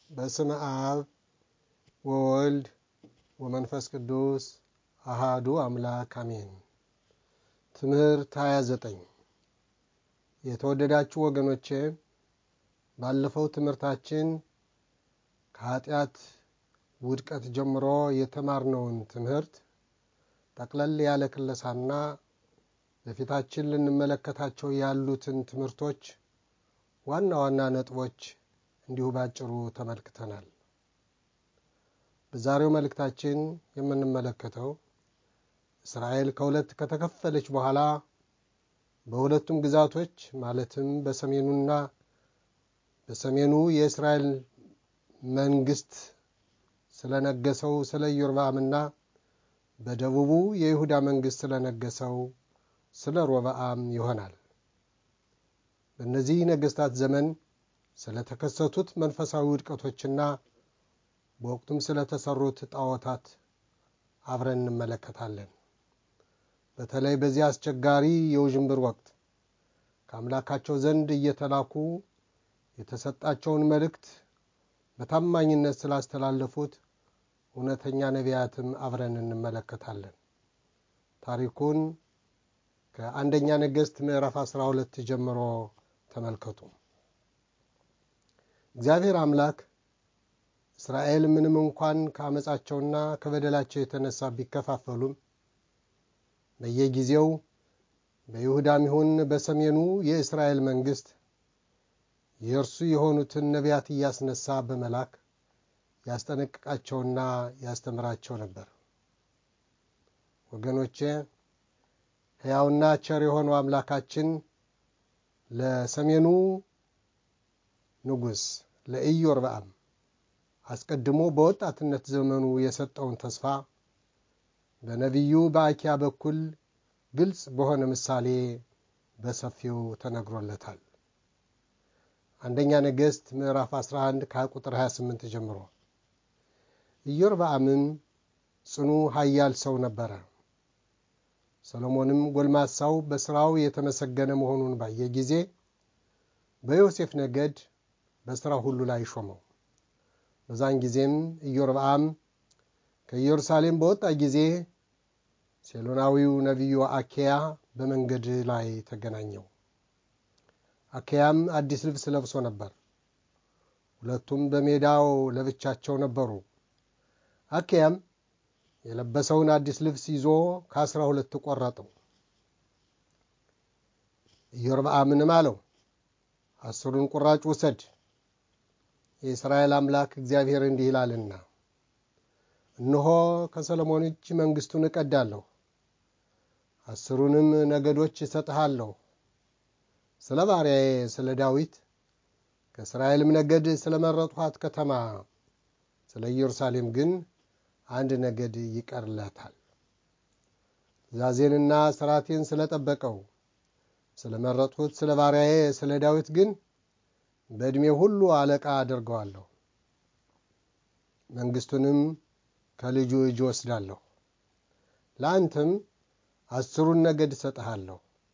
በስመ አብ ወወልድ ወመንፈስ ቅዱስ አሃዱ አምላክ አሜን። ትምህርት 29 የተወደዳችሁ ወገኖቼ ባለፈው ትምህርታችን ከኃጢአት ውድቀት ጀምሮ የተማርነውን ትምህርት ጠቅለል ያለ ክለሳና በፊታችን ልንመለከታቸው ያሉትን ትምህርቶች ዋና ዋና ነጥቦች እንዲሁ ባጭሩ ተመልክተናል። በዛሬው መልእክታችን የምንመለከተው እስራኤል ከሁለት ከተከፈለች በኋላ በሁለቱም ግዛቶች ማለትም በሰሜኑና በሰሜኑ የእስራኤል መንግስት ስለነገሰው ስለ ኢዮርብዓምና በደቡቡ የይሁዳ መንግስት ስለነገሰው ስለ ሮብዓም ይሆናል። በእነዚህ ነገስታት ዘመን ስለተከሰቱት መንፈሳዊ ውድቀቶችና በወቅቱም ስለተሰሩት ጣዖታት አብረን እንመለከታለን። በተለይ በዚህ አስቸጋሪ የውዥንብር ወቅት ከአምላካቸው ዘንድ እየተላኩ የተሰጣቸውን መልእክት በታማኝነት ስላስተላለፉት እውነተኛ ነቢያትም አብረን እንመለከታለን። ታሪኩን ከአንደኛ ነገሥት ምዕራፍ 12 ጀምሮ ተመልከቱ። እግዚአብሔር አምላክ እስራኤል ምንም እንኳን ከአመፃቸውና ከበደላቸው የተነሳ ቢከፋፈሉም በየጊዜው በይሁዳም ይሁን በሰሜኑ የእስራኤል መንግስት የእርሱ የሆኑትን ነቢያት እያስነሳ በመላክ ያስጠነቅቃቸውና ያስተምራቸው ነበር። ወገኖቼ ሕያውና ቸር የሆነው አምላካችን ለሰሜኑ ንጉሥ ለኢዮርብዓም አስቀድሞ በወጣትነት ዘመኑ የሰጠውን ተስፋ በነቢዩ በአኪያ በኩል ግልጽ በሆነ ምሳሌ በሰፊው ተነግሮለታል። አንደኛ ነገሥት ምዕራፍ 11 ከቁጥር 28 ጀምሮ ኢዮርብዓምም ጽኑ ኃያል ሰው ነበረ። ሰሎሞንም ጎልማሳው በሥራው የተመሰገነ መሆኑን ባየ ጊዜ በዮሴፍ ነገድ በሥራ ሁሉ ላይ ሾመው። በዛን ጊዜም ኢዮርብዓም ከኢየሩሳሌም በወጣ ጊዜ ሴሎናዊው ነቢዩ አኬያ በመንገድ ላይ ተገናኘው። አኬያም አዲስ ልብስ ለብሶ ነበር። ሁለቱም በሜዳው ለብቻቸው ነበሩ። አኬያም የለበሰውን አዲስ ልብስ ይዞ ከአስራ ሁለት ቆረጠው። ኢዮርብዓምንም አለው አስሩን ቁራጭ ውሰድ፣ የእስራኤል አምላክ እግዚአብሔር እንዲህ ይላልና እነሆ ከሰሎሞን እጅ መንግሥቱን እቀዳለሁ፣ አስሩንም ነገዶች እሰጥሃለሁ። ስለ ባሪያዬ ስለ ዳዊት ከእስራኤልም ነገድ ስለ መረጥኋት ከተማ ስለ ኢየሩሳሌም ግን አንድ ነገድ ይቀርለታል። ትእዛዜንና ሥርዓቴን ስለ ጠበቀው ስለ መረጥሁት ስለ ባሪያዬ ስለ ዳዊት ግን በዕድሜ ሁሉ አለቃ አደርገዋለሁ። መንግሥቱንም ከልጁ እጅ ወስዳለሁ። ለአንተም አስሩን ነገድ እሰጥሃለሁ።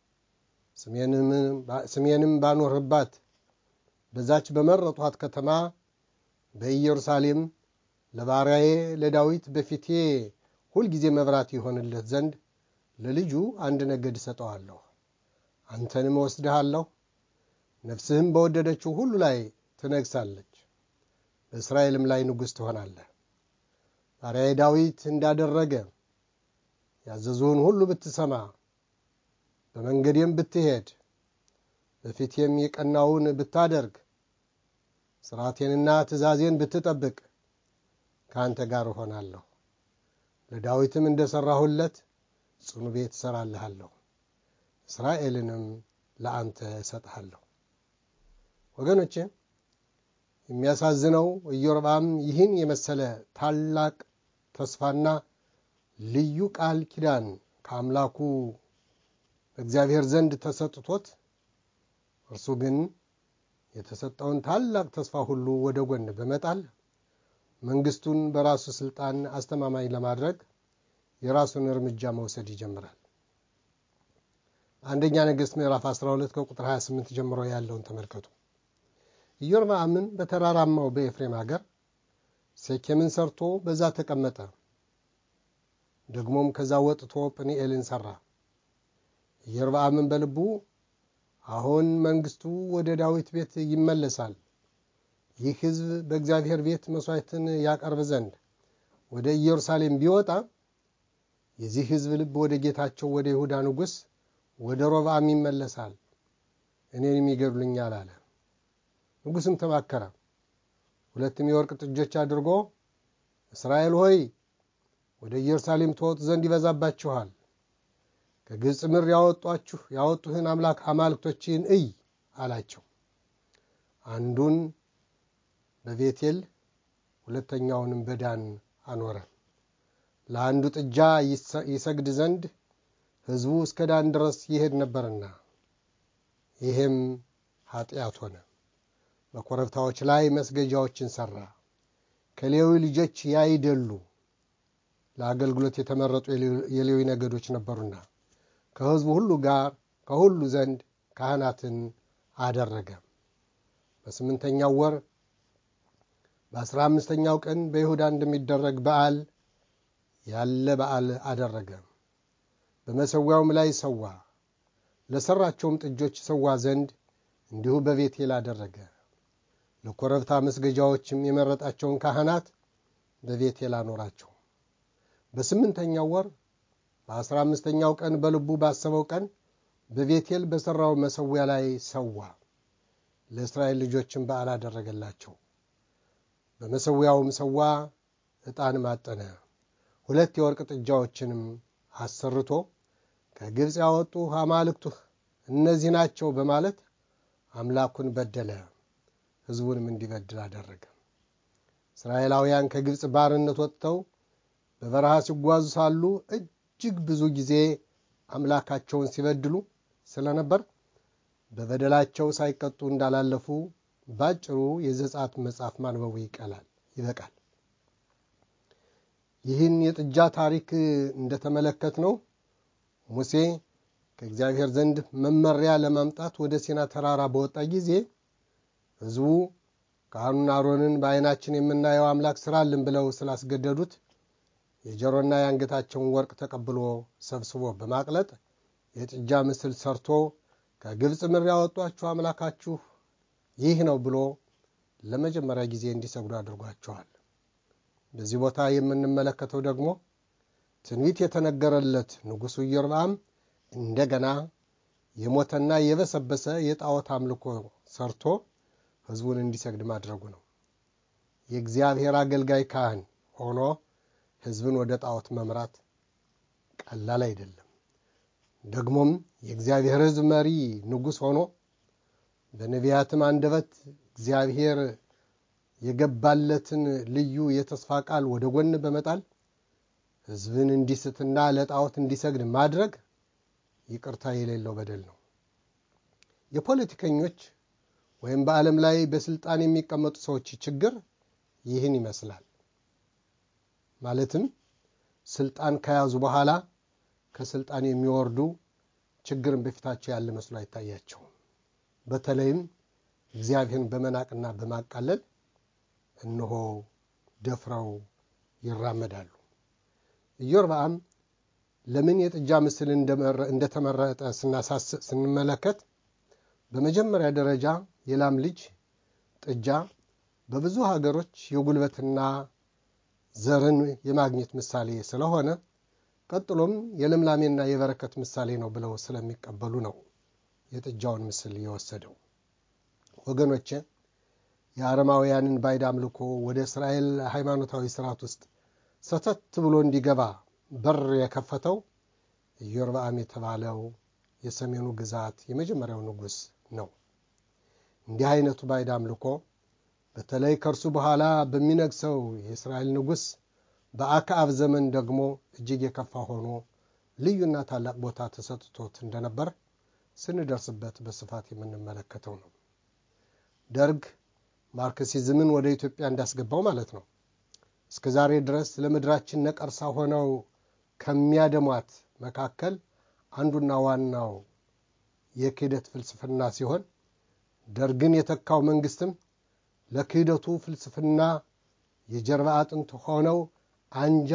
ስሜንም ባኖርህባት በዛች በመረጥኋት ከተማ በኢየሩሳሌም ለባሪያዬ ለዳዊት በፊቴ ሁልጊዜ መብራት ይሆንለት ዘንድ ለልጁ አንድ ነገድ እሰጠዋለሁ። አንተንም እወስድሃለሁ፣ ነፍስህም በወደደችው ሁሉ ላይ ትነግሳለች፣ በእስራኤልም ላይ ንጉሥ ትሆናለህ። ባሪያዬ ዳዊት እንዳደረገ ያዘዙህን ሁሉ ብትሰማ በመንገዴም ብትሄድ በፊቴም የቀናውን ብታደርግ ሥርዓቴንና ትእዛዜን ብትጠብቅ ከአንተ ጋር እሆናለሁ። ለዳዊትም እንደ ሠራሁለት ጽኑ ቤት እሠራልሃለሁ፣ እስራኤልንም ለአንተ እሰጥሃለሁ። ወገኖቼ የሚያሳዝነው ኢዮርብዓም ይህን የመሰለ ታላቅ ተስፋና ልዩ ቃል ኪዳን ከአምላኩ እግዚአብሔር ዘንድ ተሰጥቶት እርሱ ግን የተሰጠውን ታላቅ ተስፋ ሁሉ ወደ ጎን በመጣል መንግስቱን በራሱ ስልጣን አስተማማኝ ለማድረግ የራሱን እርምጃ መውሰድ ይጀምራል። አንደኛ ነገሥት ምዕራፍ 12 ከቁጥር 28 ጀምሮ ያለውን ተመልከቱ። ኢዮርብዓምን በተራራማው በኤፍሬም አገር ሴኬምን ሰርቶ በዛ ተቀመጠ። ደግሞም ከዛ ወጥቶ ጵኒኤልን ሠራ። ኢዮርብዓምን በልቡ አሁን መንግሥቱ ወደ ዳዊት ቤት ይመለሳል፣ ይህ ሕዝብ በእግዚአብሔር ቤት መሥዋዕትን ያቀርብ ዘንድ ወደ ኢየሩሳሌም ቢወጣ የዚህ ሕዝብ ልብ ወደ ጌታቸው ወደ ይሁዳ ንጉሥ ወደ ሮብዓም ይመለሳል፣ እኔንም ይገድሉኛል አለ። ንጉሥም ተማከረ። ሁለትም የወርቅ ጥጆች አድርጎ እስራኤል ሆይ ወደ ኢየሩሳሌም ትወጡ ዘንድ ይበዛባችኋል፣ ከግብፅ ምድር ያወጧችሁ ያወጡህን አምላክ አማልክቶችን እይ አላቸው። አንዱን በቤቴል ሁለተኛውንም በዳን አኖረ። ለአንዱ ጥጃ ይሰግድ ዘንድ ሕዝቡ እስከ ዳን ድረስ ይሄድ ነበርና፣ ይህም ኃጢአት ሆነ። በኮረብታዎች ላይ መስገጃዎችን ሠራ። ከሌዊ ልጆች ያይደሉ ለአገልግሎት የተመረጡ የሌዊ ነገዶች ነበሩና ከሕዝቡ ሁሉ ጋር ከሁሉ ዘንድ ካህናትን አደረገ። በስምንተኛው ወር በአስራ አምስተኛው ቀን በይሁዳ እንደሚደረግ በዓል ያለ በዓል አደረገ። በመሠዊያውም ላይ ሰዋ። ለሠራቸውም ጥጆች ሰዋ ዘንድ እንዲሁ በቤቴል አደረገ። ለኮረብታ መስገጃዎችም የመረጣቸውን ካህናት በቤቴል አኖራቸው። በስምንተኛው ወር በአስራ አምስተኛው ቀን በልቡ ባሰበው ቀን በቤቴል በሠራው መሠዊያ ላይ ሰዋ። ለእስራኤል ልጆችም በዓል አደረገላቸው። በመሠዊያውም ሰዋ፣ ዕጣን ማጠነ። ሁለት የወርቅ ጥጃዎችንም አሰርቶ ከግብፅ ያወጡ አማልክቱህ እነዚህ ናቸው በማለት አምላኩን በደለ። ሕዝቡንም እንዲበድል አደረገ። እስራኤላውያን ከግብፅ ባርነት ወጥተው በበረሃ ሲጓዙ ሳሉ እጅግ ብዙ ጊዜ አምላካቸውን ሲበድሉ ስለነበር በበደላቸው ሳይቀጡ እንዳላለፉ ባጭሩ የዘጸአት መጽሐፍ ማንበቡ ይቀላል ይበቃል። ይህን የጥጃ ታሪክ እንደተመለከት ነው ሙሴ ከእግዚአብሔር ዘንድ መመሪያ ለማምጣት ወደ ሲና ተራራ በወጣ ጊዜ ሕዝቡ ካህኑን አሮንን በዓይናችን የምናየው አምላክ ስራልን ብለው ስላስገደዱት የጆሮና የአንገታቸውን ወርቅ ተቀብሎ ሰብስቦ በማቅለጥ የጥጃ ምስል ሰርቶ ከግብፅ ምድር ያወጧችሁ አምላካችሁ ይህ ነው ብሎ ለመጀመሪያ ጊዜ እንዲሰግዱ አድርጓቸዋል። በዚህ ቦታ የምንመለከተው ደግሞ ትንቢት የተነገረለት ንጉሡ ኢዮርብዓም እንደገና የሞተና የበሰበሰ የጣዖት አምልኮ ሰርቶ ሕዝቡን እንዲሰግድ ማድረጉ ነው። የእግዚአብሔር አገልጋይ ካህን ሆኖ ሕዝብን ወደ ጣዖት መምራት ቀላል አይደለም። ደግሞም የእግዚአብሔር ሕዝብ መሪ ንጉሥ ሆኖ በነቢያትም አንደበት እግዚአብሔር የገባለትን ልዩ የተስፋ ቃል ወደ ጎን በመጣል ሕዝብን እንዲስትና ለጣዖት እንዲሰግድ ማድረግ ይቅርታ የሌለው በደል ነው። የፖለቲከኞች ወይም በዓለም ላይ በስልጣን የሚቀመጡ ሰዎች ችግር ይህን ይመስላል። ማለትም ስልጣን ከያዙ በኋላ ከስልጣን የሚወርዱ ችግርን በፊታቸው ያለ መስሎ አይታያቸውም። በተለይም እግዚአብሔርን በመናቅና በማቃለል እነሆ ደፍረው ይራመዳሉ። ኢዮርብዓም ለምን የጥጃ ምስል እንደተመረጠ ስንመለከት በመጀመሪያ ደረጃ የላም ልጅ ጥጃ በብዙ ሀገሮች የጉልበትና ዘርን የማግኘት ምሳሌ ስለሆነ ቀጥሎም የልምላሜና የበረከት ምሳሌ ነው ብለው ስለሚቀበሉ ነው የጥጃውን ምስል የወሰደው። ወገኖቼ የአረማውያንን ባዕድ አምልኮ ወደ እስራኤል ሃይማኖታዊ ስርዓት ውስጥ ሰተት ብሎ እንዲገባ በር የከፈተው ኢዮርብዓም የተባለው የሰሜኑ ግዛት የመጀመሪያው ንጉሥ ነው። እንዲህ አይነቱ ባዕድ አምልኮ በተለይ ከእርሱ በኋላ በሚነግሰው የእስራኤል ንጉሥ በአክዓብ ዘመን ደግሞ እጅግ የከፋ ሆኖ ልዩና ታላቅ ቦታ ተሰጥቶት እንደነበር ስንደርስበት በስፋት የምንመለከተው ነው። ደርግ ማርክሲዝምን ወደ ኢትዮጵያ እንዳስገባው ማለት ነው። እስከ ዛሬ ድረስ ለምድራችን ነቀርሳ ሆነው ከሚያደሟት መካከል አንዱና ዋናው የክህደት ፍልስፍና ሲሆን ደርግን የተካው መንግስትም ለክህደቱ ፍልስፍና የጀርባ አጥንት ሆነው አንጃ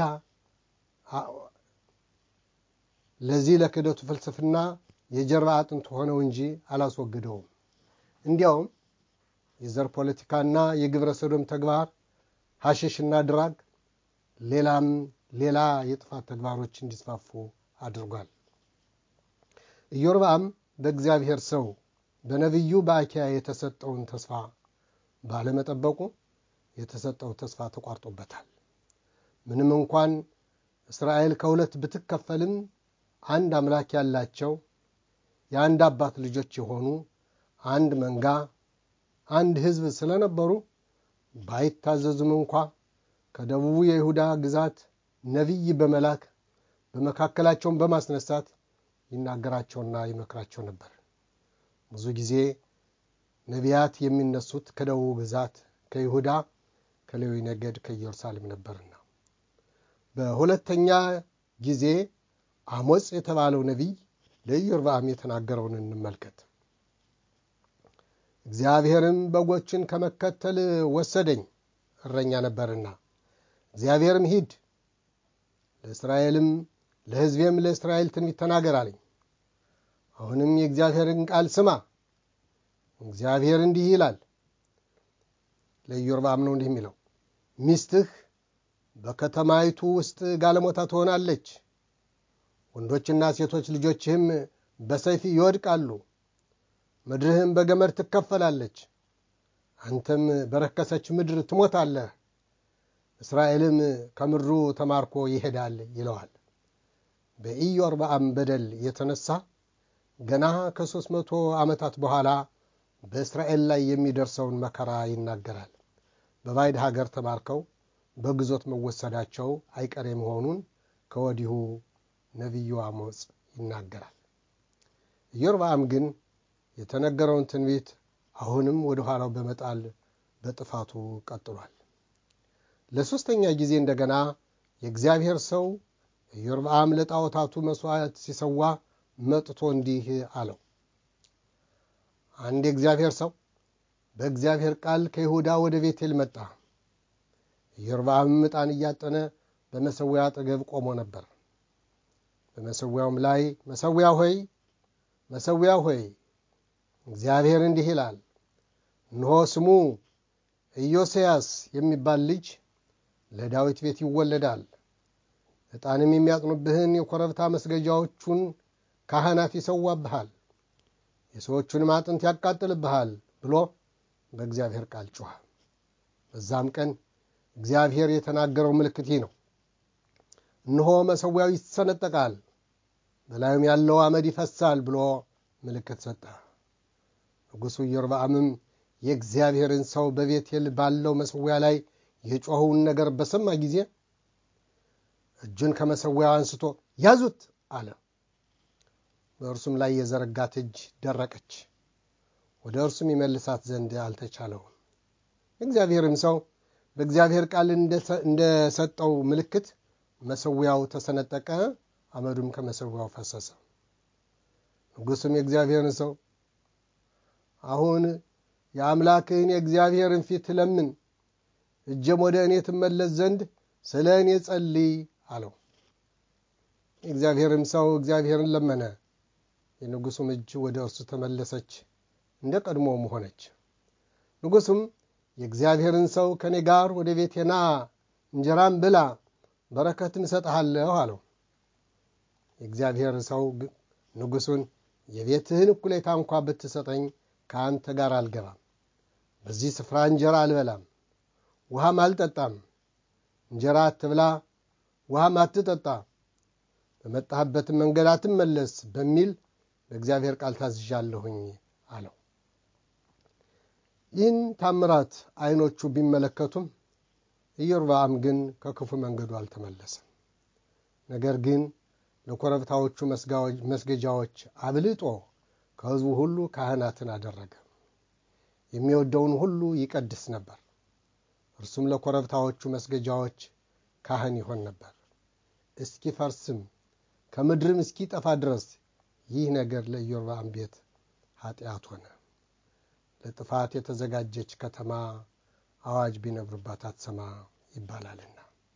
ለዚህ ለክህደቱ ፍልስፍና የጀርባ አጥንት ሆነው እንጂ አላስወግደውም። እንዲያውም የዘር ፖለቲካና የግብረ ሰዶም ተግባር፣ ሐሽሽና ድራግ፣ ሌላም ሌላ የጥፋት ተግባሮች እንዲስፋፉ አድርጓል። ኢዮርብዓም በእግዚአብሔር ሰው በነቢዩ በአኪያ የተሰጠውን ተስፋ ባለመጠበቁ የተሰጠው ተስፋ ተቋርጦበታል። ምንም እንኳን እስራኤል ከሁለት ብትከፈልም አንድ አምላክ ያላቸው የአንድ አባት ልጆች የሆኑ አንድ መንጋ አንድ ሕዝብ ስለነበሩ ባይታዘዙም እንኳ ከደቡቡ የይሁዳ ግዛት ነቢይ በመላክ በመካከላቸውን በማስነሳት ይናገራቸውና ይመክራቸው ነበር። ብዙ ጊዜ ነቢያት የሚነሱት ከደቡብ ግዛት ከይሁዳ፣ ከሌዊ ነገድ፣ ከኢየሩሳሌም ነበርና በሁለተኛ ጊዜ አሞጽ የተባለው ነቢይ ለኢዮርብዓም የተናገረውን እንመልከት። እግዚአብሔርም በጎችን ከመከተል ወሰደኝ፣ እረኛ ነበርና። እግዚአብሔርም ሂድ፣ ለእስራኤልም ለሕዝቤም ለእስራኤል ትንቢት ተናገር አለኝ። አሁንም የእግዚአብሔርን ቃል ስማ። እግዚአብሔር እንዲህ ይላል፣ ለኢዮርብዓም ነው እንዲህ የሚለው ሚስትህ በከተማይቱ ውስጥ ጋለሞታ ትሆናለች፣ ወንዶችና ሴቶች ልጆችህም በሰይፍ ይወድቃሉ፣ ምድርህም በገመድ ትከፈላለች፣ አንተም በረከሰች ምድር ትሞታለህ፣ እስራኤልም ከምድሩ ተማርኮ ይሄዳል ይለዋል። በኢዮርብዓም በደል የተነሳ ገና ከሦስት መቶ ዓመታት በኋላ በእስራኤል ላይ የሚደርሰውን መከራ ይናገራል። በባዕድ ሀገር ተማርከው በግዞት መወሰዳቸው አይቀሬ መሆኑን ከወዲሁ ነቢዩ አሞጽ ይናገራል። ኢዮርብዓም ግን የተነገረውን ትንቢት አሁንም ወደ ኋላው በመጣል በጥፋቱ ቀጥሏል። ለሦስተኛ ጊዜ እንደገና የእግዚአብሔር ሰው ኢዮርብዓም ለጣዖታቱ መሥዋዕት ሲሰዋ መጥቶ እንዲህ አለው። አንድ የእግዚአብሔር ሰው በእግዚአብሔር ቃል ከይሁዳ ወደ ቤቴል መጣ። ኢዮርብዓምም ዕጣን እያጠነ በመሠዊያ አጠገብ ቆሞ ነበር። በመሠዊያውም ላይ መሠዊያ ሆይ መሠዊያ ሆይ እግዚአብሔር እንዲህ ይላል፣ እነሆ ስሙ ኢዮስያስ የሚባል ልጅ ለዳዊት ቤት ይወለዳል፣ ዕጣንም የሚያጥኑብህን የኮረብታ መስገጃዎቹን ካህናት ይሰዋብሃል፣ የሰዎቹንም አጥንት ያቃጥልብሃል ብሎ በእግዚአብሔር ቃል ጮኸ። በዛም ቀን እግዚአብሔር የተናገረው ምልክት ይህ ነው። እነሆ መሠዊያው ይሰነጠቃል፣ በላዩም ያለው አመድ ይፈሳል ብሎ ምልክት ሰጠ። ንጉሡ ኢዮርብዓምም የእግዚአብሔርን ሰው በቤቴል ባለው መሠዊያ ላይ የጮኸውን ነገር በሰማ ጊዜ እጁን ከመሠዊያው አንስቶ ያዙት አለ። በእርሱም ላይ የዘረጋት እጅ ደረቀች፣ ወደ እርሱም ይመልሳት ዘንድ አልተቻለውም። የእግዚአብሔርም ሰው በእግዚአብሔር ቃል እንደሰጠው ምልክት መሠዊያው ተሰነጠቀ፣ አመዱም ከመሠዊያው ፈሰሰ። ንጉሡም የእግዚአብሔርን ሰው አሁን የአምላክህን የእግዚአብሔርን ፊት ለምን፣ እጀም ወደ እኔ ትመለስ ዘንድ ስለ እኔ ጸልይ አለው። የእግዚአብሔርም ሰው እግዚአብሔርን ለመነ። የንጉሡም እጅ ወደ እርሱ ተመለሰች፣ እንደ ቀድሞም ሆነች። ንጉሡም የእግዚአብሔርን ሰው ከእኔ ጋር ወደ ቤቴ ና፣ እንጀራም ብላ፣ በረከትን እሰጥሃለሁ አለው። የእግዚአብሔር ሰው ንጉሡን የቤትህን እኩሌታ እንኳ ብትሰጠኝ ከአንተ ጋር አልገባም፣ በዚህ ስፍራ እንጀራ አልበላም፣ ውሃም አልጠጣም፣ እንጀራ አትብላ፣ ውሃም አትጠጣ፣ በመጣህበትም መንገድ አትመለስ በሚል በእግዚአብሔር ቃል ታዝዣለሁኝ አለው። ይህን ታምራት ዓይኖቹ ቢመለከቱም ኢዮርብዓም ግን ከክፉ መንገዱ አልተመለሰም። ነገር ግን ለኮረብታዎቹ መስገጃዎች አብልጦ ከሕዝቡ ሁሉ ካህናትን አደረገ። የሚወደውን ሁሉ ይቀድስ ነበር። እርሱም ለኮረብታዎቹ መስገጃዎች ካህን ይሆን ነበር። እስኪፈርስም ከምድርም እስኪጠፋ ድረስ ይህ ነገር ለኢዮርብዓም ቤት ኃጢአት ሆነ። ለጥፋት የተዘጋጀች ከተማ አዋጅ ቢነግሩባት አትሰማ ይባላልና።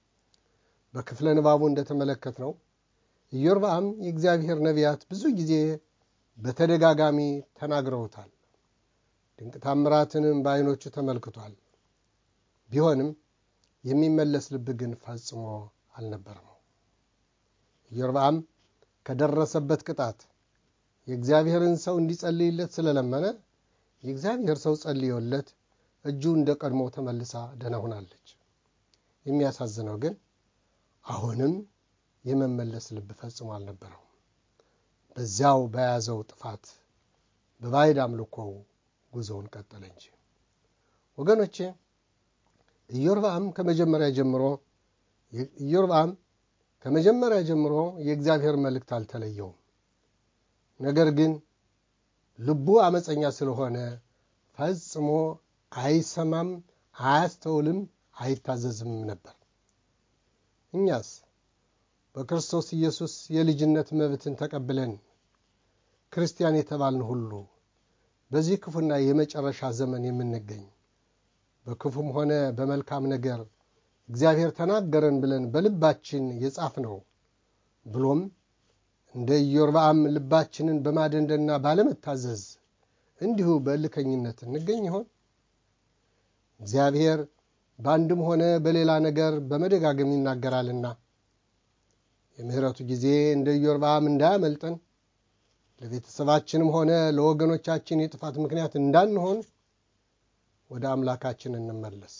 በክፍለ ንባቡ እንደተመለከት ነው ኢዮርብዓም የእግዚአብሔር ነቢያት ብዙ ጊዜ በተደጋጋሚ ተናግረውታል። ድንቅ ታምራትንም በዓይኖቹ ተመልክቷል። ቢሆንም የሚመለስ ልብ ግን ፈጽሞ አልነበረም። ኢዮርብዓም ከደረሰበት ቅጣት የእግዚአብሔርን ሰው እንዲጸልይለት ስለለመነ የእግዚአብሔር ሰው ጸልዮለት እጁ እንደ ቀድሞ ተመልሳ ደህና ሆናለች። የሚያሳዝነው ግን አሁንም የመመለስ ልብ ፈጽሞ አልነበረውም። በዚያው በያዘው ጥፋት በባዕድ አምልኮው ጉዞውን ቀጠለ እንጂ። ወገኖቼ ኢዮርብዓም ከመጀመሪያ ጀምሮ ኢዮርብዓም ከመጀመሪያ ጀምሮ የእግዚአብሔር መልእክት አልተለየውም። ነገር ግን ልቡ አመፀኛ ስለሆነ ፈጽሞ አይሰማም፣ አያስተውልም፣ አይታዘዝም ነበር። እኛስ በክርስቶስ ኢየሱስ የልጅነት መብትን ተቀብለን ክርስቲያን የተባልን ሁሉ በዚህ ክፉና የመጨረሻ ዘመን የምንገኝ በክፉም ሆነ በመልካም ነገር እግዚአብሔር ተናገረን ብለን በልባችን የጻፍነው ብሎም እንደ ኢዮርብዓም ልባችንን በማደንደና ባለመታዘዝ እንዲሁ በእልከኝነት እንገኝ ይሆን? እግዚአብሔር በአንድም ሆነ በሌላ ነገር በመደጋገም ይናገራልና የምሕረቱ ጊዜ እንደ ኢዮርብዓም እንዳያመልጠን ለቤተሰባችንም ሆነ ለወገኖቻችን የጥፋት ምክንያት እንዳንሆን ወደ አምላካችን እንመለስ።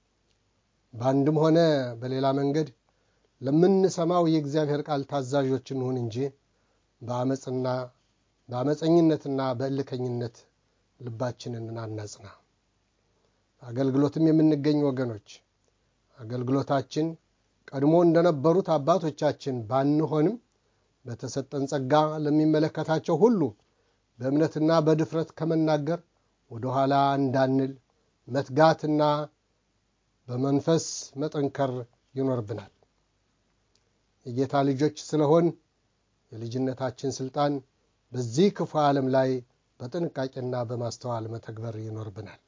በአንድም ሆነ በሌላ መንገድ ለምንሰማው የእግዚአብሔር ቃል ታዛዦች እንሁን እንጂ በአመፅና በአመፀኝነትና በእልከኝነት ልባችንን አናጽና። አገልግሎትም የምንገኝ ወገኖች አገልግሎታችን ቀድሞ እንደነበሩት አባቶቻችን ባንሆንም በተሰጠን ጸጋ ለሚመለከታቸው ሁሉ በእምነትና በድፍረት ከመናገር ወደ ኋላ እንዳንል መትጋትና በመንፈስ መጠንከር ይኖርብናል። የጌታ ልጆች ስለሆን የልጅነታችን ስልጣን በዚህ ክፉ ዓለም ላይ በጥንቃቄና በማስተዋል መተግበር ይኖርብናል።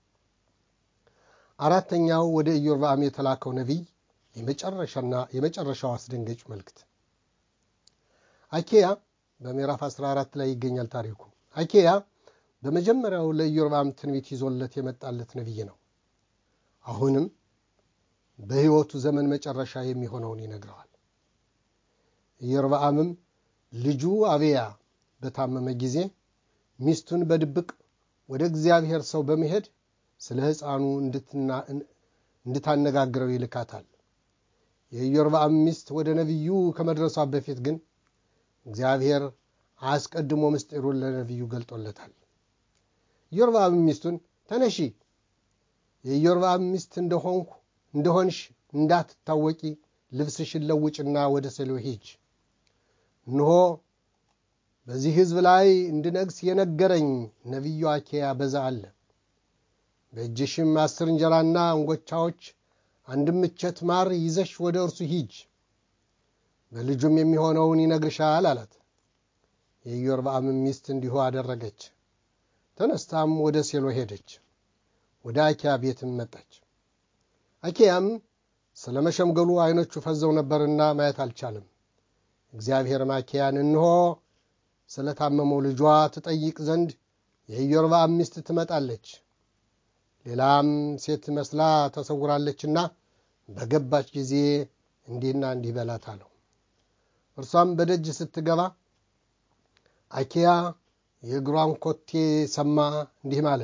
አራተኛው ወደ ኢዮርብዓም የተላከው ነቢይ የመጨረሻው አስደንጋጭ መልእክት አኬያ በምዕራፍ 14 ላይ ይገኛል ታሪኩ። አኬያ በመጀመሪያው ለኢዮርብዓም ትንቢት ይዞለት የመጣለት ነቢይ ነው። አሁንም በሕይወቱ ዘመን መጨረሻ የሚሆነውን ይነግረዋል። ኢዮርብዓምም ልጁ አብያ በታመመ ጊዜ ሚስቱን በድብቅ ወደ እግዚአብሔር ሰው በመሄድ ስለ ሕፃኑ እንድታነጋግረው ይልካታል። የኢዮርብዓም ሚስት ወደ ነቢዩ ከመድረሷ በፊት ግን እግዚአብሔር አስቀድሞ ምስጢሩን ለነቢዩ ገልጦለታል። ኢዮርብዓም ሚስቱን ተነሺ፣ የኢዮርብዓም ሚስት እንደሆንኩ እንደሆንሽ እንዳትታወቂ ልብስሽን ለውጭና ወደ ሴሎ ሂጅ። እንሆ በዚህ ሕዝብ ላይ እንድነግስ የነገረኝ ነቢዩ አኬያ በዛ አለ። በእጅሽም አስር እንጀራና እንጎቻዎች አንድም እቸት ማር ይዘሽ ወደ እርሱ ሂጅ፣ በልጁም የሚሆነውን ይነግርሻል አላት። የኢዮርብዓም ሚስት እንዲሁ አደረገች። ተነስታም ወደ ሴሎ ሄደች። ወደ አኪያ ቤትም መጣች። አኪያም ስለ መሸምገሉ ዐይኖቹ ፈዘው ነበርና ማየት አልቻለም። እግዚአብሔርም አኪያን እንሆ ስለ ታመመው ልጇ ትጠይቅ ዘንድ የኢዮርብዓም ሚስት ትመጣለች፣ ሌላም ሴት መስላ ተሰውራለችና በገባች ጊዜ እንዲህና እንዲህ በላት አለው። እርሷም በደጅ ስትገባ አኪያ የእግሯን ኮቴ ሰማ፣ እንዲህም አለ፣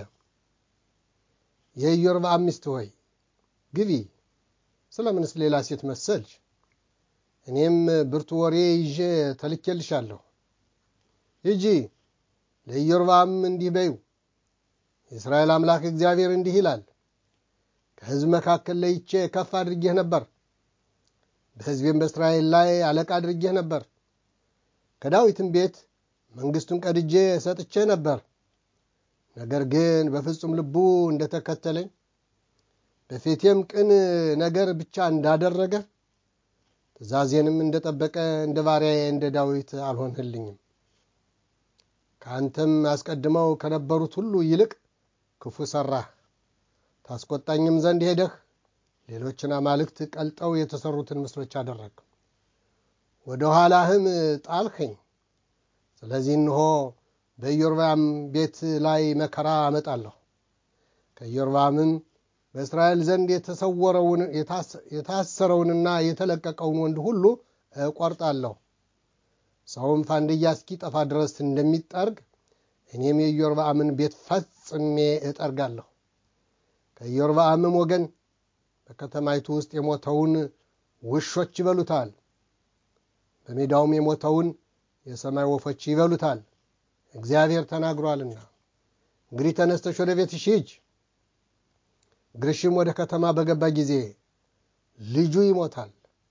የኢዮርብዓም ሚስት ሆይ ግቢ፣ ስለምንስ ሌላ ሴት መሰልሽ? እኔም ብርቱ ወሬ ይዤ ተልኬልሻለሁ። ሂጂ ለኢዮርብዓም እንዲህ በዩ፣ የእስራኤል አምላክ እግዚአብሔር እንዲህ ይላል፣ ከሕዝብ መካከል ለይቼ ከፍ አድርጌህ ነበር፣ በሕዝቤም በእስራኤል ላይ አለቃ አድርጌህ ነበር። ከዳዊትም ቤት መንግሥቱን ቀድጄ ሰጥቼ ነበር። ነገር ግን በፍጹም ልቡ እንደተከተለኝ በፊቴም ቅን ነገር ብቻ እንዳደረገ ትእዛዜንም እንደጠበቀ እንደ ባሪያዬ እንደ ዳዊት አልሆንህልኝም። ከአንተም አስቀድመው ከነበሩት ሁሉ ይልቅ ክፉ ሠራህ። ታስቆጣኝም ዘንድ ሄደህ ሌሎችን አማልክት ቀልጠው የተሰሩትን ምስሎች አደረግ፣ ወደ ኋላህም ጣልኸኝ። ስለዚህ እንሆ በኢዮርብዓም ቤት ላይ መከራ አመጣለሁ፣ ከኢዮርብዓምም በእስራኤል ዘንድ የታሰረውንና የተለቀቀውን ወንድ ሁሉ እቆርጣለሁ። ሰውም ፋንድያ እስኪጠፋ ድረስ እንደሚጠርግ እኔም የኢዮርብዓምን ቤት ፈጽሜ እጠርጋለሁ። ከኢዮርብዓምም ወገን በከተማይቱ ውስጥ የሞተውን ውሾች ይበሉታል፣ በሜዳውም የሞተውን የሰማይ ወፎች ይበሉታል፣ እግዚአብሔር ተናግሯልና። እንግዲህ ተነስተሽ ወደ ቤትሽ ሂጂ። እግርሽም ወደ ከተማ በገባ ጊዜ ልጁ ይሞታል፣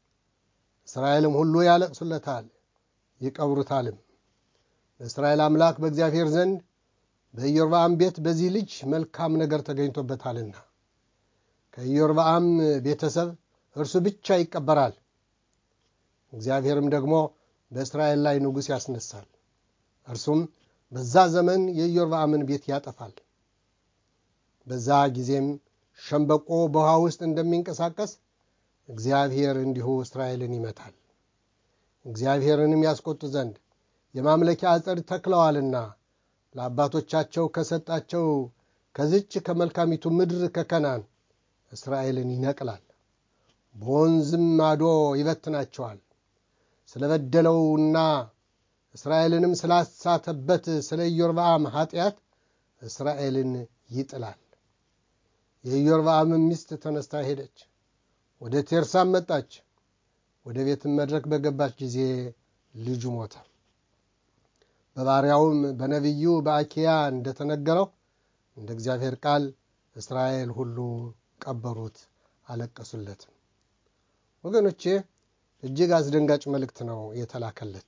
እስራኤልም ሁሉ ያለቅሱለታል ይቀብሩታልም። በእስራኤል አምላክ በእግዚአብሔር ዘንድ በኢዮርብዓም ቤት በዚህ ልጅ መልካም ነገር ተገኝቶበታልና ከኢዮርብዓም ቤተሰብ እርሱ ብቻ ይቀበራል። እግዚአብሔርም ደግሞ በእስራኤል ላይ ንጉሥ ያስነሳል፣ እርሱም በዛ ዘመን የኢዮርብዓምን ቤት ያጠፋል። በዛ ጊዜም ሸምበቆ በውሃ ውስጥ እንደሚንቀሳቀስ እግዚአብሔር እንዲሁ እስራኤልን ይመታል። እግዚአብሔርንም ያስቆጡ ዘንድ የማምለኪያ አጸድ ተክለዋልና ለአባቶቻቸው ከሰጣቸው ከዝች ከመልካሚቱ ምድር ከከናን እስራኤልን ይነቅላል፣ በወንዝም ማዶ ይበትናቸዋል። ስለበደለውና እስራኤልንም ስላሳተበት ስለ ኢዮርብዓም ኃጢአት እስራኤልን ይጥላል። የኢዮርብዓምም ሚስት ተነስታ ሄደች፣ ወደ ቴርሳም መጣች። ወደ ቤትም መድረክ በገባች ጊዜ ልጁ ሞተ። በባሪያውም በነቢዩ በአኪያ እንደተነገረው እንደ እግዚአብሔር ቃል እስራኤል ሁሉ ቀበሩት፣ አለቀሱለትም። ወገኖቼ እጅግ አስደንጋጭ መልእክት ነው የተላከለት።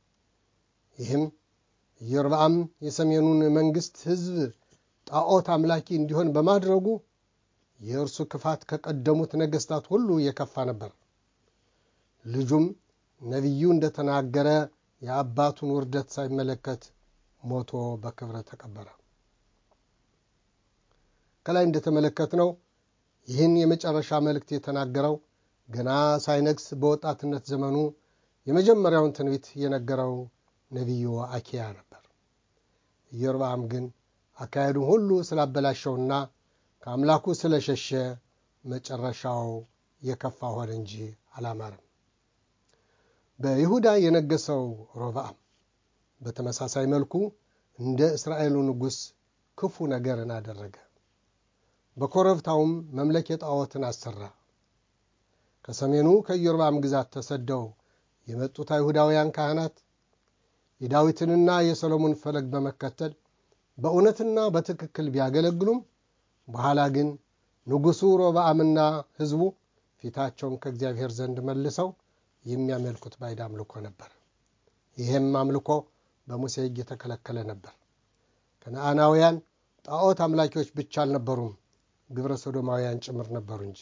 ይህም ኢዮርብዓም የሰሜኑን መንግሥት ሕዝብ ጣዖት አምላኪ እንዲሆን በማድረጉ የእርሱ ክፋት ከቀደሙት ነገሥታት ሁሉ የከፋ ነበር። ልጁም ነቢዩ እንደተናገረ የአባቱን ውርደት ሳይመለከት ሞቶ በክብረ ተቀበረ። ከላይ እንደተመለከትነው ይህን የመጨረሻ መልእክት የተናገረው ገና ሳይነግስ በወጣትነት ዘመኑ የመጀመሪያውን ትንቢት የነገረው ነቢዩ አኪያ ነበር። ኢዮርብዓም ግን አካሄዱን ሁሉ ስላበላሸውና ከአምላኩ ስለሸሸ መጨረሻው የከፋ ሆነ እንጂ አላማረም። በይሁዳ የነገሰው ሮብዓም በተመሳሳይ መልኩ እንደ እስራኤሉ ንጉሥ ክፉ ነገርን አደረገ። በኮረብታውም መምለክ የጣዖትን አሰራ። ከሰሜኑ ከኢዮርብዓም ግዛት ተሰደው የመጡት አይሁዳውያን ካህናት የዳዊትንና የሰሎሞን ፈለግ በመከተል በእውነትና በትክክል ቢያገለግሉም በኋላ ግን ንጉሡ ሮብዓምና ሕዝቡ ፊታቸውን ከእግዚአብሔር ዘንድ መልሰው የሚያመልኩት ባዕድ አምልኮ ነበር። ይህም አምልኮ በሙሴ ሕግ የተከለከለ ነበር። ከነአናውያን ጣዖት አምላኪዎች ብቻ አልነበሩም፣ ግብረ ሶዶማውያን ጭምር ነበሩ እንጂ።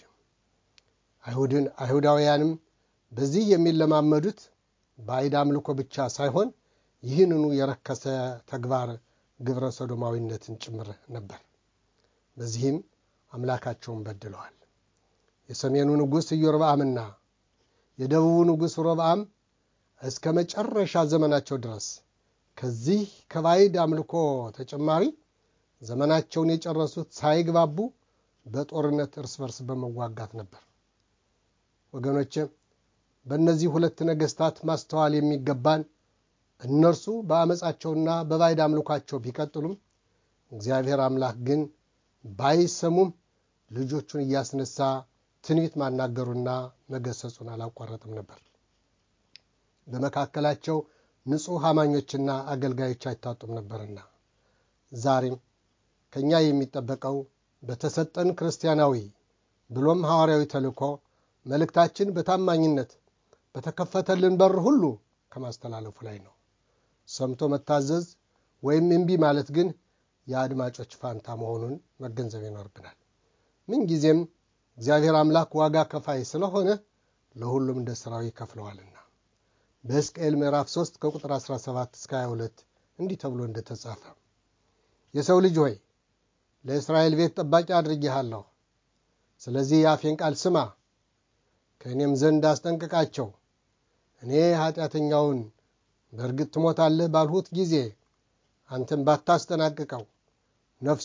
አይሁዳውያንም በዚህ የሚለማመዱት ባዕድ አምልኮ ብቻ ሳይሆን ይህንኑ የረከሰ ተግባር ግብረ ሶዶማዊነትን ጭምር ነበር። በዚህም አምላካቸውን በድለዋል። የሰሜኑ ንጉሥ ኢዮርብዓምና የደቡቡ ንጉሥ ሮብዓም እስከ መጨረሻ ዘመናቸው ድረስ ከዚህ ከባዕድ አምልኮ ተጨማሪ ዘመናቸውን የጨረሱት ሳይግባቡ በጦርነት እርስ በርስ በመዋጋት ነበር። ወገኖቼ በእነዚህ ሁለት ነገሥታት ማስተዋል የሚገባን እነርሱ በአመፃቸውና በባዕድ አምልኳቸው ቢቀጥሉም እግዚአብሔር አምላክ ግን ባይሰሙም ልጆቹን እያስነሳ ትንቢት ማናገሩና መገሰጹን አላቋረጥም ነበር። በመካከላቸው ንጹሕ አማኞችና አገልጋዮች አይታጡም ነበርና ዛሬም ከእኛ የሚጠበቀው በተሰጠን ክርስቲያናዊ ብሎም ሐዋርያዊ ተልእኮ መልእክታችን በታማኝነት በተከፈተልን በር ሁሉ ከማስተላለፉ ላይ ነው። ሰምቶ መታዘዝ ወይም እምቢ ማለት ግን የአድማጮች ፋንታ መሆኑን መገንዘብ ይኖርብናል። ምንጊዜም እግዚአብሔር አምላክ ዋጋ ከፋይ ስለሆነ ለሁሉም እንደ ሥራው ይከፍለዋልና በሕዝቅኤል ምዕራፍ 3 ከቁጥር 17 እስከ 22 እንዲህ ተብሎ እንደተጻፈ የሰው ልጅ ሆይ ለእስራኤል ቤት ጠባቂ አድርጌሃለሁ፣ ስለዚህ የአፌን ቃል ስማ፣ ከእኔም ዘንድ አስጠንቅቃቸው። እኔ ኃጢአተኛውን በእርግጥ ትሞታለህ ባልሁት ጊዜ አንተም ባታስጠናቅቀው ነፍሱ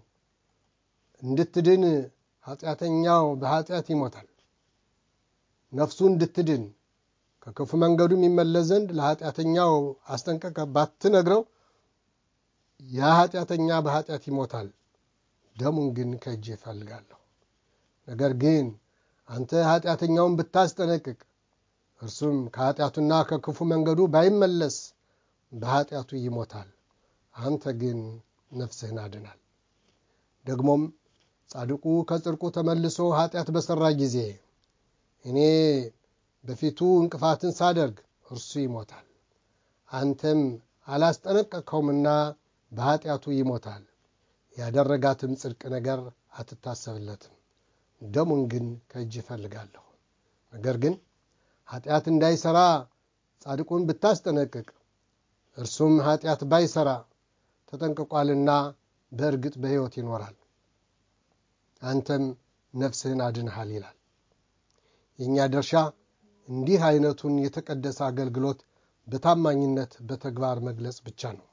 እንድትድን ኃጢአተኛው በኃጢአት ይሞታል። ነፍሱ እንድትድን ከክፉ መንገዱም ይመለስ ዘንድ ለኃጢአተኛው አስጠንቀቀ ባትነግረው ያ ኃጢአተኛ በኃጢአት ይሞታል፣ ደሙን ግን ከእጅ እፈልጋለሁ። ነገር ግን አንተ ኃጢአተኛውን ብታስጠነቅቅ እርሱም ከኃጢአቱና ከክፉ መንገዱ ባይመለስ በኃጢአቱ ይሞታል፣ አንተ ግን ነፍስህን አድናል። ደግሞም ጻድቁ ከጽድቁ ተመልሶ ኃጢአት በሠራ ጊዜ እኔ በፊቱ እንቅፋትን ሳደርግ እርሱ ይሞታል፣ አንተም አላስጠነቀቅከውምና በኃጢአቱ ይሞታል። ያደረጋትም ጽድቅ ነገር አትታሰብለትም። ደሙን ግን ከእጅ እፈልጋለሁ። ነገር ግን ኃጢአት እንዳይሠራ ጻድቁን ብታስጠነቅቅ እርሱም ኃጢአት ባይሠራ ተጠንቅቋልና በእርግጥ በሕይወት ይኖራል፣ አንተም ነፍስህን አድንሃል ይላል። የእኛ ድርሻ እንዲህ አይነቱን የተቀደሰ አገልግሎት በታማኝነት በተግባር መግለጽ ብቻ ነው።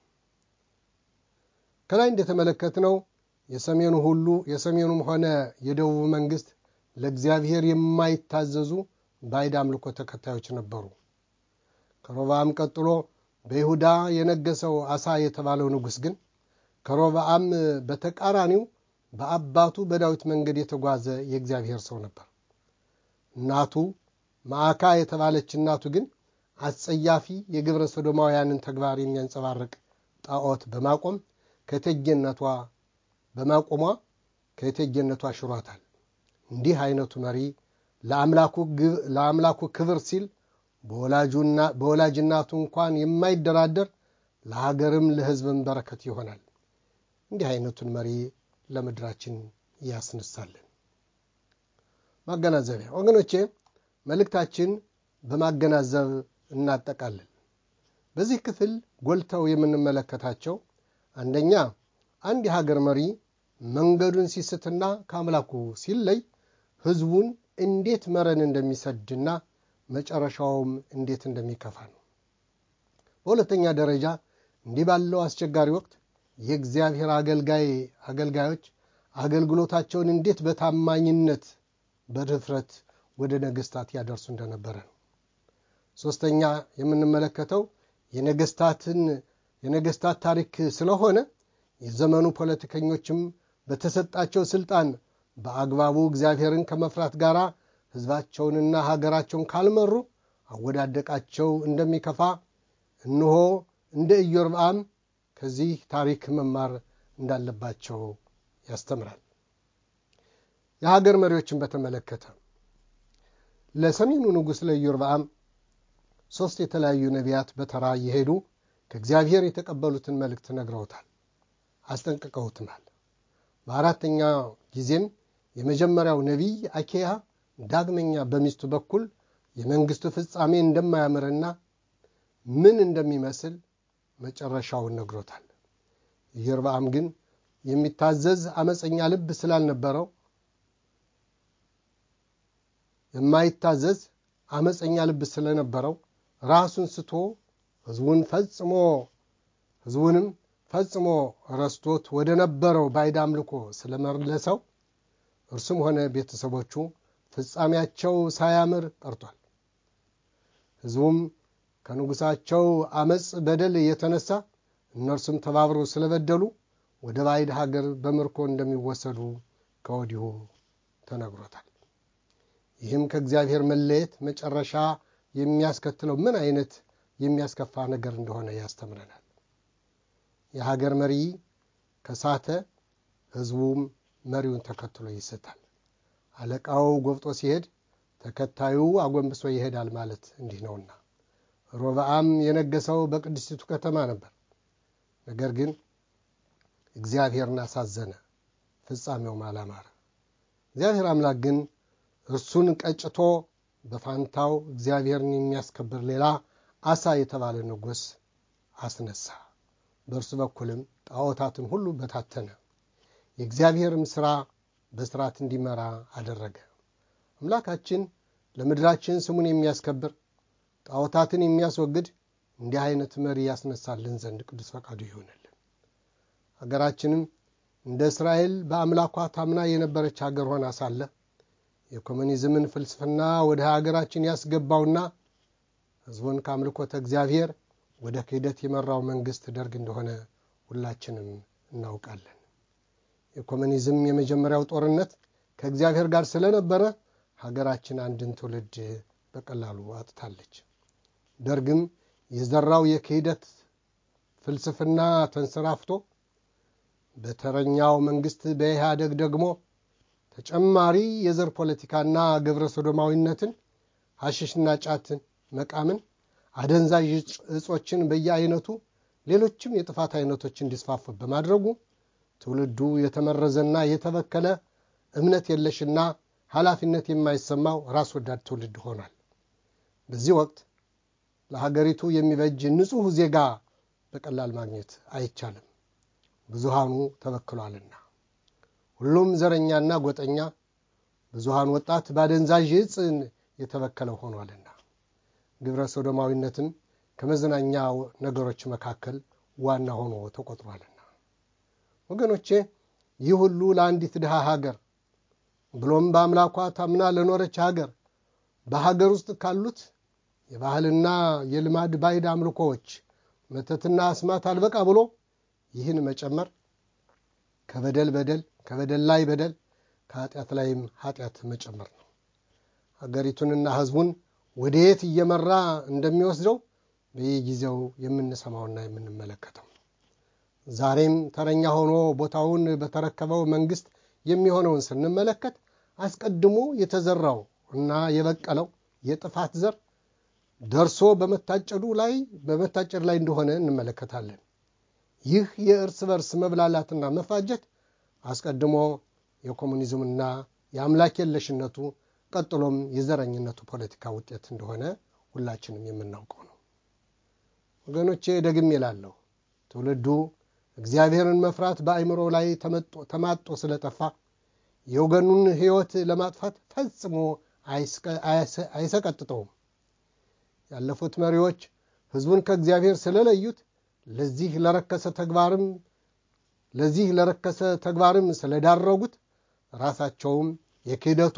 ከላይ እንደተመለከትነው የሰሜኑ ሁሉ የሰሜኑም ሆነ የደቡብ መንግስት ለእግዚአብሔር የማይታዘዙ ባዕድ አምልኮ ተከታዮች ነበሩ። ከሮብዓም ቀጥሎ በይሁዳ የነገሰው አሳ የተባለው ንጉሥ ግን ከሮብዓም በተቃራኒው በአባቱ በዳዊት መንገድ የተጓዘ የእግዚአብሔር ሰው ነበር። እናቱ ማዕካ የተባለች እናቱ ግን አስጸያፊ የግብረ ሶዶማውያንን ተግባር የሚያንጸባርቅ ጣዖት በማቆም ከእቴጌነቷ በማቆሟ ከእቴጌነቷ ሽሯታል። እንዲህ አይነቱ መሪ ለአምላኩ ክብር ሲል በወላጅ እናቱ እንኳን የማይደራደር ለሀገርም ለሕዝብም በረከት ይሆናል። እንዲህ አይነቱን መሪ ለምድራችን ያስነሳልን። ማገናዘቢያ ወገኖቼ፣ መልእክታችን በማገናዘብ እናጠቃለን። በዚህ ክፍል ጎልተው የምንመለከታቸው አንደኛ አንድ የሀገር መሪ መንገዱን ሲስትና ከአምላኩ ሲለይ ሕዝቡን እንዴት መረን እንደሚሰድና መጨረሻውም እንዴት እንደሚከፋ ነው። በሁለተኛ ደረጃ እንዲህ ባለው አስቸጋሪ ወቅት የእግዚአብሔር አገልጋይ አገልጋዮች አገልግሎታቸውን እንዴት በታማኝነት በድፍረት ወደ ነገስታት ያደርሱ እንደነበረ ነው። ሦስተኛ የምንመለከተው የነገስታትን የነገስታት ታሪክ ስለሆነ የዘመኑ ፖለቲከኞችም በተሰጣቸው ስልጣን በአግባቡ እግዚአብሔርን ከመፍራት ጋር ሕዝባቸውንና ሀገራቸውን ካልመሩ አወዳደቃቸው እንደሚከፋ እንሆ እንደ ኢዮርብዓም ከዚህ ታሪክ መማር እንዳለባቸው ያስተምራል። የሀገር መሪዎችን በተመለከተ ለሰሜኑ ንጉሥ ለኢዮርብዓም ሦስት የተለያዩ ነቢያት በተራ እየሄዱ ከእግዚአብሔር የተቀበሉትን መልእክት ነግረውታል፣ አስጠንቅቀውትማል። በአራተኛ ጊዜም የመጀመሪያው ነቢይ አኬያ ዳግመኛ በሚስቱ በኩል የመንግሥቱ ፍጻሜ እንደማያምርና ምን እንደሚመስል መጨረሻውን ነግሮታል። ኢዮርብዓም ግን የሚታዘዝ አመፀኛ ልብ ስላልነበረው የማይታዘዝ አመፀኛ ልብ ስለነበረው ራሱን ስቶ ሕዝቡን ፈጽሞ ሕዝቡንም ፈጽሞ ረስቶት ወደ ነበረው ባዕድ አምልኮ ስለመለሰው እርሱም ሆነ ቤተሰቦቹ ፍጻሜያቸው ሳያምር ቀርቷል። ሕዝቡም ከንጉሣቸው አመፅ በደል የተነሳ እነርሱም ተባብረው ስለበደሉ ወደ ባዕድ ሀገር በምርኮ እንደሚወሰዱ ከወዲሁ ተነግሮታል። ይህም ከእግዚአብሔር መለየት መጨረሻ የሚያስከትለው ምን አይነት የሚያስከፋ ነገር እንደሆነ ያስተምረናል። የሀገር መሪ ከሳተ ሕዝቡም መሪውን ተከትሎ ይስታል። አለቃው ጎብጦ ሲሄድ ተከታዩ አጎንብሶ ይሄዳል ማለት እንዲህ ነውና። ሮብዓም የነገሰው በቅድስቲቱ ከተማ ነበር። ነገር ግን እግዚአብሔርን አሳዘነ፣ ፍጻሜውም አላማረ። እግዚአብሔር አምላክ ግን እርሱን ቀጭቶ በፋንታው እግዚአብሔርን የሚያስከብር ሌላ አሳ የተባለ ንጉሥ አስነሳ። በእርሱ በኩልም ጣዖታትን ሁሉ በታተነ። የእግዚአብሔርም ሥራ በስርዓት እንዲመራ አደረገ። አምላካችን ለምድራችን ስሙን የሚያስከብር ጣዖታትን የሚያስወግድ እንዲህ አይነት መሪ ያስነሳልን ዘንድ ቅዱስ ፈቃዱ ይሆንልን። ሀገራችንም እንደ እስራኤል በአምላኳ ታምና የነበረች ሀገር ሆና ሳለ የኮሙኒዝምን ፍልስፍና ወደ ሀገራችን ያስገባውና ሕዝቡን ከአምልኮተ እግዚአብሔር ወደ ክህደት የመራው መንግስት ደርግ እንደሆነ ሁላችንም እናውቃለን። የኮሙኒዝም የመጀመሪያው ጦርነት ከእግዚአብሔር ጋር ስለነበረ ሀገራችን አንድን ትውልድ በቀላሉ አጥታለች። ደርግም የዘራው የክህደት ፍልስፍና ተንሰራፍቶ በተረኛው መንግስት በኢህአደግ ደግሞ ተጨማሪ የዘር ፖለቲካና ግብረ ሶዶማዊነትን፣ ሐሽሽና ጫትን መቃምን፣ አደንዛዥ እጾችን በየአይነቱ ሌሎችም የጥፋት አይነቶች እንዲስፋፉ በማድረጉ ትውልዱ የተመረዘና የተበከለ እምነት የለሽና ኃላፊነት የማይሰማው ራስ ወዳድ ትውልድ ሆኗል። በዚህ ወቅት ለሀገሪቱ የሚበጅ ንጹሕ ዜጋ በቀላል ማግኘት አይቻልም፣ ብዙሃኑ ተበክሏልና። ሁሉም ዘረኛና ጎጠኛ፣ ብዙሃን ወጣት በአደንዛዥ ዕፅን የተበከለ ሆኗልና ግብረ ሶዶማዊነትም ከመዝናኛ ነገሮች መካከል ዋና ሆኖ ተቆጥሯልና። ወገኖቼ ይህ ሁሉ ለአንዲት ድሃ ሀገር ብሎም በአምላኳ ታምና ለኖረች ሀገር በሀገር ውስጥ ካሉት የባህልና የልማድ ባዕድ አምልኮዎች መተትና አስማት አልበቃ ብሎ ይህን መጨመር ከበደል በደል ከበደል ላይ በደል ከኃጢአት ላይም ኃጢአት መጨመር ነው። ሀገሪቱንና ሕዝቡን ወደ የት እየመራ እንደሚወስደው በየጊዜው የምንሰማውና የምንመለከተው ዛሬም ተረኛ ሆኖ ቦታውን በተረከበው መንግስት የሚሆነውን ስንመለከት አስቀድሞ የተዘራው እና የበቀለው የጥፋት ዘር ደርሶ በመታጨዱ ላይ በመታጨድ ላይ እንደሆነ እንመለከታለን። ይህ የእርስ በርስ መብላላትና መፋጀት አስቀድሞ የኮሙኒዝምና የአምላክ የለሽነቱ ቀጥሎም የዘረኝነቱ ፖለቲካ ውጤት እንደሆነ ሁላችንም የምናውቀው ነው። ወገኖቼ ደግሜ እላለሁ፣ ትውልዱ እግዚአብሔርን መፍራት በአእምሮ ላይ ተማጦ ስለጠፋ የወገኑን ሕይወት ለማጥፋት ፈጽሞ አይሰቀጥጠውም። ያለፉት መሪዎች ሕዝቡን ከእግዚአብሔር ስለለዩት ለዚህ ለረከሰ ተግባርም ለዚህ ለረከሰ ተግባርም ስለዳረጉት ራሳቸውም የክህደቱ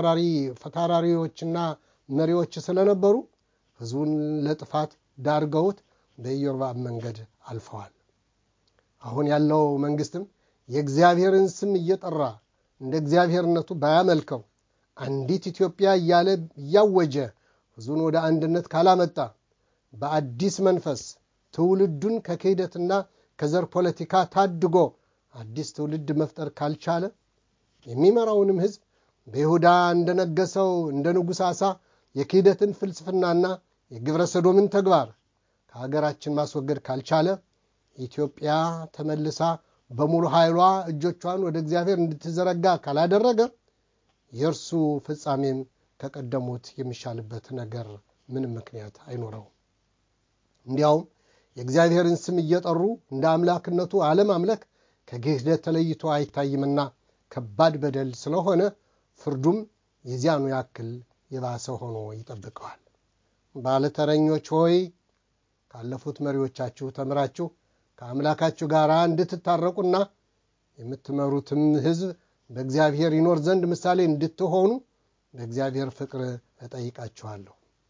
ፈታራሪዎችና መሪዎች ስለነበሩ ሕዝቡን ለጥፋት ዳርገውት በኢዮርብዓም መንገድ አልፈዋል። አሁን ያለው መንግስትም የእግዚአብሔርን ስም እየጠራ እንደ እግዚአብሔርነቱ ባያመልከው አንዲት ኢትዮጵያ እያለ እያወጀ ሕዝቡን ወደ አንድነት ካላመጣ በአዲስ መንፈስ ትውልዱን ከክህደትና ከዘር ፖለቲካ ታድጎ አዲስ ትውልድ መፍጠር ካልቻለ የሚመራውንም ሕዝብ በይሁዳ እንደነገሰው እንደ ንጉሥ አሳ የክህደትን ፍልስፍናና የግብረ ሰዶምን ተግባር ከሀገራችን ማስወገድ ካልቻለ ኢትዮጵያ ተመልሳ በሙሉ ኃይሏ እጆቿን ወደ እግዚአብሔር እንድትዘረጋ ካላደረገ የእርሱ ፍጻሜም ከቀደሙት የሚሻልበት ነገር ምንም ምክንያት አይኖረውም። እንዲያውም የእግዚአብሔርን ስም እየጠሩ እንደ አምላክነቱ አለማምለክ ከክህደት ተለይቶ አይታይምና ከባድ በደል ስለሆነ ፍርዱም የዚያኑ ያክል የባሰ ሆኖ ይጠብቀዋል። ባለተረኞች ሆይ ካለፉት መሪዎቻችሁ ተምራችሁ ከአምላካችሁ ጋር እንድትታረቁና የምትመሩትም ሕዝብ በእግዚአብሔር ይኖር ዘንድ ምሳሌ እንድትሆኑ በእግዚአብሔር ፍቅር እጠይቃችኋለሁ።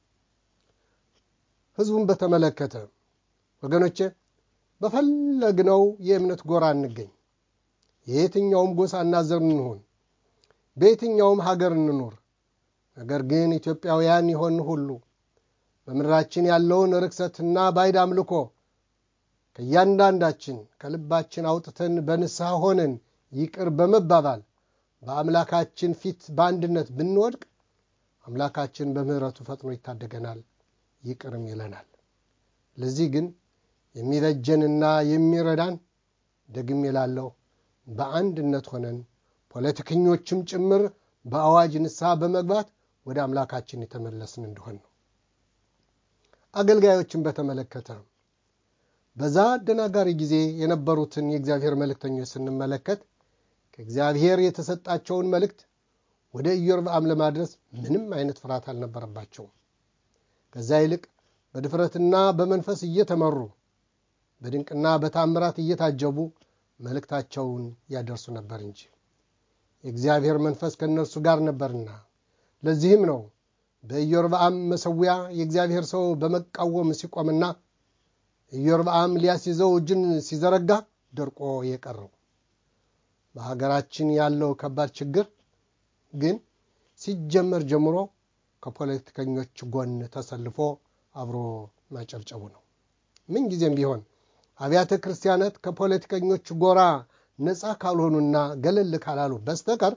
ሕዝቡን በተመለከተ ወገኖቼ በፈለግነው የእምነት ጎራ እንገኝ፣ የየትኛውም ጎሳና ዘር እንሆን፣ በየትኛውም ሀገር እንኖር፣ ነገር ግን ኢትዮጵያውያን የሆን ሁሉ በምድራችን ያለውን ርክሰትና ባዕድ አምልኮ ከእያንዳንዳችን ከልባችን አውጥተን በንስሐ ሆነን ይቅር በመባባል በአምላካችን ፊት በአንድነት ብንወድቅ አምላካችን በምሕረቱ ፈጥኖ ይታደገናል፣ ይቅርም ይለናል። ለዚህ ግን የሚበጀንና የሚረዳን ደግሜ እላለሁ በአንድነት ሆነን ፖለቲከኞችም ጭምር በአዋጅ ንስሐ በመግባት ወደ አምላካችን የተመለስን እንደሆን ነው። አገልጋዮችን በተመለከተ በዛ አደናጋሪ ጊዜ የነበሩትን የእግዚአብሔር መልእክተኞች ስንመለከት ከእግዚአብሔር የተሰጣቸውን መልእክት ወደ ኢዮርብዓም ለማድረስ ምንም አይነት ፍርሃት አልነበረባቸውም። ከዛ ይልቅ በድፍረትና በመንፈስ እየተመሩ በድንቅና በታምራት እየታጀቡ መልእክታቸውን ያደርሱ ነበር እንጂ የእግዚአብሔር መንፈስ ከእነርሱ ጋር ነበርና። ለዚህም ነው በኢዮርብዓም መሠዊያ የእግዚአብሔር ሰው በመቃወም ሲቆምና ኢዮርብዓም ሊያስይዘው እጅን ሲዘረጋ ደርቆ የቀረው። በሀገራችን ያለው ከባድ ችግር ግን ሲጀመር ጀምሮ ከፖለቲከኞች ጎን ተሰልፎ አብሮ ማጨብጨቡ ነው። ምንጊዜም ቢሆን አብያተ ክርስቲያናት ከፖለቲከኞች ጎራ ነፃ ካልሆኑና ገለል ካላሉ በስተቀር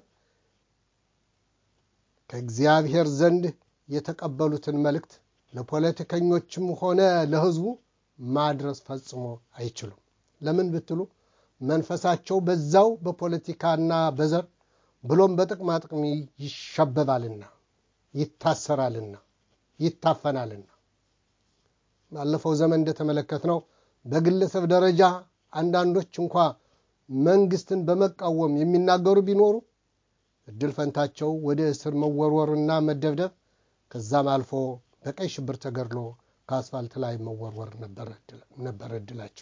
ከእግዚአብሔር ዘንድ የተቀበሉትን መልእክት ለፖለቲከኞችም ሆነ ለሕዝቡ ማድረስ ፈጽሞ አይችሉም። ለምን ብትሉ መንፈሳቸው በዛው በፖለቲካና በዘር ብሎም በጥቅማ ጥቅም ይሸበባልና ይታሰራልና ይታፈናልና። ባለፈው ዘመን እንደተመለከትነው በግለሰብ ደረጃ አንዳንዶች እንኳ መንግስትን በመቃወም የሚናገሩ ቢኖሩ እድል ፈንታቸው ወደ እስር መወርወርና መደብደብ ከዛም አልፎ በቀይ ሽብር ተገድሎ ከአስፋልት ላይ መወርወር ነበር እድላቸው።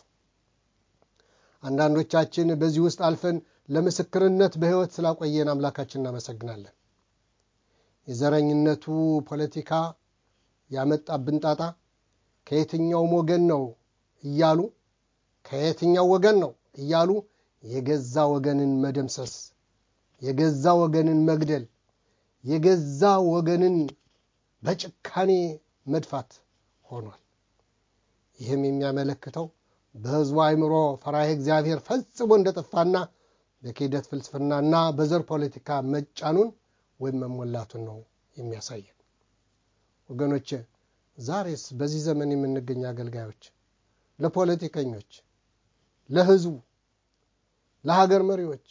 አንዳንዶቻችን በዚህ ውስጥ አልፈን ለምስክርነት በሕይወት ስላቆየን አምላካችን እናመሰግናለን። የዘረኝነቱ ፖለቲካ ያመጣብን ጣጣ ከየትኛውም ወገን ነው እያሉ ከየትኛው ወገን ነው እያሉ የገዛ ወገንን መደምሰስ፣ የገዛ ወገንን መግደል፣ የገዛ ወገንን በጭካኔ መድፋት ሆኗል። ይህም የሚያመለክተው በሕዝቡ አእምሮ ፈራሄ እግዚአብሔር ፈጽሞ እንደጠፋና በክህደት ፍልስፍናና በዘር ፖለቲካ መጫኑን ወይም መሞላቱን ነው የሚያሳየን። ወገኖቼ ዛሬስ በዚህ ዘመን የምንገኝ አገልጋዮች ለፖለቲከኞች፣ ለሕዝቡ፣ ለሀገር መሪዎች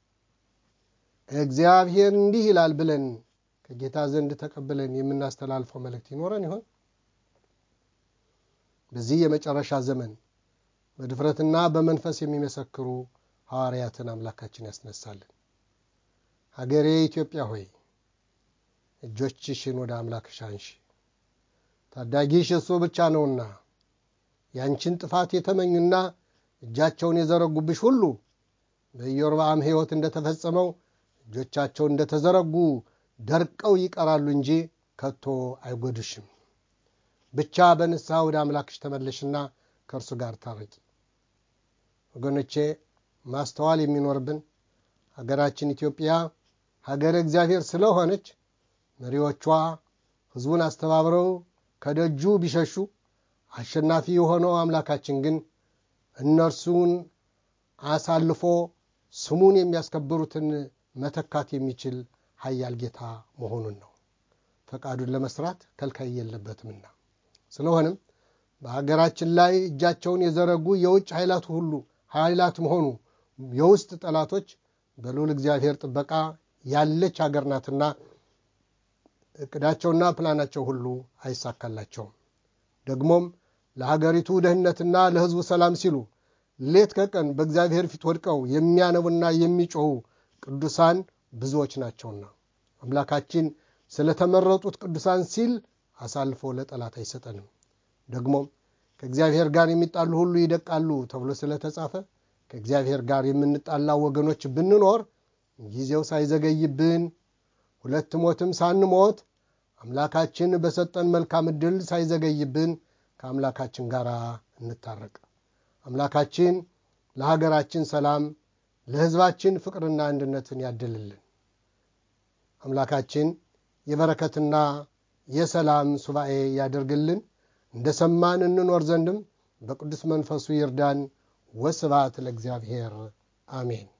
እግዚአብሔር እንዲህ ይላል ብለን ከጌታ ዘንድ ተቀብለን የምናስተላልፈው መልእክት ይኖረን ይሆን? በዚህ የመጨረሻ ዘመን በድፍረትና በመንፈስ የሚመሰክሩ ሐዋርያትን አምላካችን ያስነሳልን። ሀገሬ ኢትዮጵያ ሆይ እጆችሽን ወደ አምላክሽ አንሺ፣ ታዳጊሽ እሱ ብቻ ነውና ያንቺን ጥፋት የተመኙና እጃቸውን የዘረጉብሽ ሁሉ በኢዮርብዓም ሕይወት እንደተፈጸመው እጆቻቸው እንደተዘረጉ ደርቀው ይቀራሉ እንጂ ከቶ አይጎድሽም። ብቻ በንስሐ ወደ አምላክሽ ተመለሽና ከእርሱ ጋር ታረቂ። ወገኖቼ ማስተዋል የሚኖርብን ሀገራችን ኢትዮጵያ ሀገረ እግዚአብሔር ስለሆነች መሪዎቿ ሕዝቡን አስተባብረው ከደጁ ቢሸሹ አሸናፊ የሆነው አምላካችን ግን እነርሱን አሳልፎ ስሙን የሚያስከብሩትን መተካት የሚችል ኃያል ጌታ መሆኑን ነው። ፈቃዱን ለመስራት ከልካይ የለበትምና። ስለሆነም በሀገራችን ላይ እጃቸውን የዘረጉ የውጭ ኃይላት ሁሉ ኃይላትም ሆኑ የውስጥ ጠላቶች በልዑል እግዚአብሔር ጥበቃ ያለች ሀገር ናትና እቅዳቸውና ፕላናቸው ሁሉ አይሳካላቸውም። ደግሞም ለሀገሪቱ ደህንነትና ለሕዝቡ ሰላም ሲሉ ሌት ከቀን በእግዚአብሔር ፊት ወድቀው የሚያነቡና የሚጮኹ ቅዱሳን ብዙዎች ናቸውና አምላካችን ስለተመረጡት ቅዱሳን ሲል አሳልፎ ለጠላት አይሰጠንም። ደግሞም ከእግዚአብሔር ጋር የሚጣሉ ሁሉ ይደቃሉ ተብሎ ስለተጻፈ ከእግዚአብሔር ጋር የምንጣላ ወገኖች ብንኖር ጊዜው ሳይዘገይብን ሁለት ሞትም ሳንሞት አምላካችን በሰጠን መልካም ዕድል ሳይዘገይብን ከአምላካችን ጋር እንታረቅ። አምላካችን ለሀገራችን ሰላም፣ ለሕዝባችን ፍቅርና አንድነትን ያድልልን። አምላካችን የበረከትና የሰላም ሱባኤ ያደርግልን። እንደ ሰማን እንኖር ዘንድም በቅዱስ መንፈሱ ይርዳን። ወስብሐት ለእግዚአብሔር አሜን።